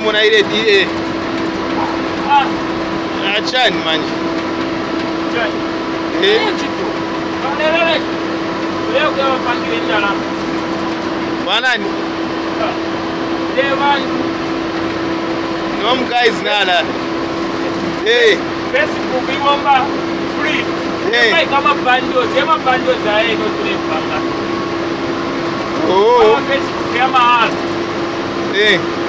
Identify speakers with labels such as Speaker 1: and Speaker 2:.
Speaker 1: muna ile ile
Speaker 2: Ah,
Speaker 1: achani manje.
Speaker 2: chani.
Speaker 1: Eh.
Speaker 2: Chitu. Kanelele. Leo kwa wapangile ndala.
Speaker 1: Wanani?
Speaker 2: Devani.
Speaker 1: No guys nala. Eh.
Speaker 2: Facebook iwomba free.
Speaker 1: Eh.
Speaker 2: Ema kama bundles, ema bundles za yeye ndio tulipanga.
Speaker 1: Oh.
Speaker 2: Kama Facebook ya mahala.
Speaker 1: Eh.